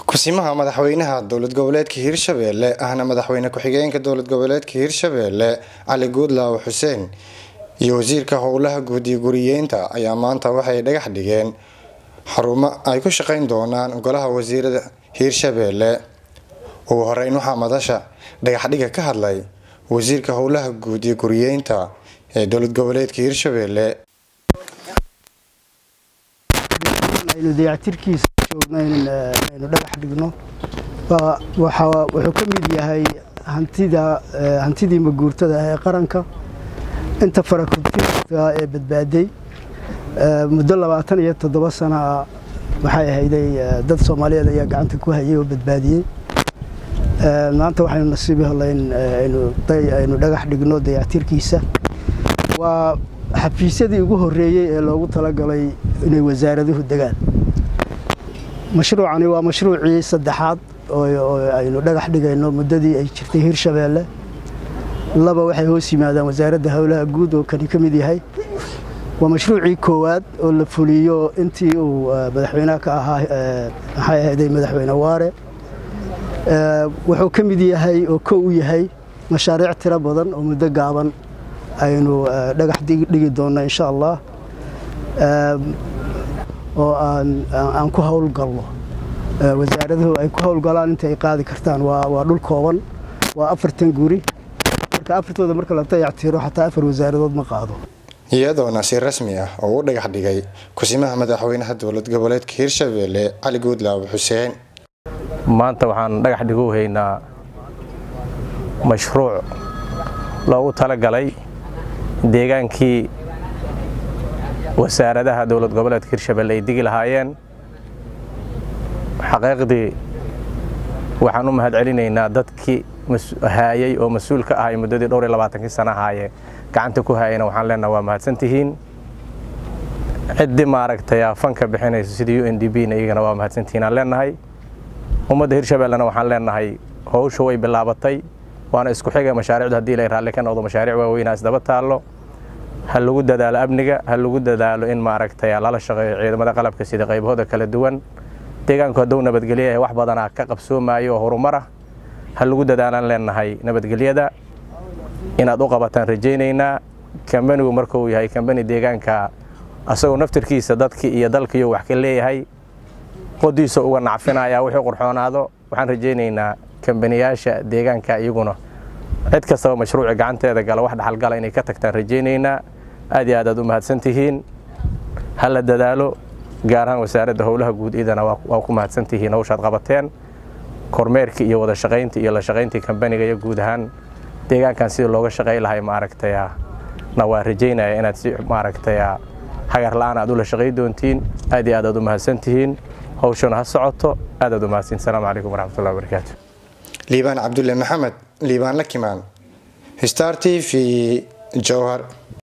kusimaha madaxweynaha dowlad goboleedka hiirshabelle ahna madaxweyne ku-xigeenka dowlad goboleedka hiirshabelle cali guudlaaw xuseen iyo wasiirka howlaha guud iyo guriyeynta ayaa maanta waxay dhagax dhigeen xarumo ay ku shaqeyn doonaan golaha wasiirada hiirshabelle ugu horeyn waxaa madasha dhagaxdhiga ka hadlay wasiirka howlaha guud iyo guriyeynta ee dowlad goboleedka hiirshabelle aynu dayactirkiisa joogno aynu dhagax dhigno wuxuu ka mid yahay hantida hantidii maguurtada ah ee qaranka inta farakutiska ee badbaaday muddo labaatan iyo toddoba sana waxay ahayday dad soomaaliyeed ayaa gacanta ku hayay oo badbaadiyey maanta waxaynu nasiib helayn aynu dhagax dhigno dayactirkiisa waa xafiisyadii ugu horeeyey ee loogu talagalay inay wasaaraduhu degaan mashruucani waa mashruucii saddexaad oo aynu dhagax dhigayno muddadii ay jirtay hiirshabeelle laba waxay hoos yimaadaan wasaaradda howlaha guud oo kani ka mid yahay waa mashruucii koowaad oo la fuliyo intii uu madaxweynaha ka ahaa maxay ahayday madaxweyne waare wuxuu ka mid yahay oo kow u yahay mashaariic tiro badan oo muddo gaaban aynu dhagax dhigi doonno insha allah oo aan ku howlgalno wasaaraduhu ay ku howlgalaan inta ay qaadi kartaan waa dhul kooban waa afartan guri marka afartooda marka la dayactiro xataa afar wasaaradood ma qaado iyadoona si rasmi ah oo u dhagax dhigay kusimaha madaxweynaha dowlad goboleedka hiirshabelle cali guudlaaw xuseen maanta waxaan dhagax dhigu haynaa mashruuc loogu talagalay deegaankii wasaaradaha dowlad goboleedka hiirshabelle ay digi lahaayeen xaqiiqdii waxaan u mahad celinaynaa dadkii haayay oo mas-uul ka ahay muddadii dhowr iyo labaatankii sana ahaaye gacanta ku haayayna waxaan leenaha waa mahadsantihiin ciddii maaragtay fanka bixinaysa sidii u n d b na iyagana waa mahadsantihiin aan leenahay ummadda hiirshabellena waxaan leenahay howsha way bilaabatay waana isku xiga mashaariicdu haddii ilay raalli ka noqdo mashaariic waaweynaa isdaba taallo ha lagu dadaalo amniga ha lagu dadaalo in maaragtay lala shaqeeyo ciidamada qalabka sida qaybahooda kala duwan deegaanku hadduu nabadgelyayahay wax badanaa ka qabsoomaayo oo horumar ah ha lagu dadaalaan leenahay nabadgelyada inaad u qabataan rajaynaynaa kambanigu markuu yahay kambani deegaanka asagoo naftirkiisa dadkii iyo dalkiiyo wax ka leeyahay qodiisa uga nacfinaya wixii qurxoonaado waxaan rajaynaynaa kambaniyaasha deegaanka iyaguna cid kastaba mashruuci gacanteeda gala wax dhaxalgala inay ka tagtaan rajaynaynaa aad iyo aad aad u mahadsantihiin ha la dadaalo gaar ahaan wasaaradda howlaha guud idana waa ku mahadsantihiin hawshaad qabateen kormeerkii iyo wada shaqayntii iyo la shaqayntii kambaniga iyo guud ahaan deegaankan sidii looga shaqay lahay maaragtaya na waa rajaynaya inaad si maaragtaya hagar la-aan aad ula shaqay doontiin aad iyo aad aad u mahadsantihiin hawshana ha socoto aad aad u mahadsantiin asalaamu calaykum waraxmatullahi wabarakaatu liibaan cabdulle maxamed liibaan la kimaan star t v jowhar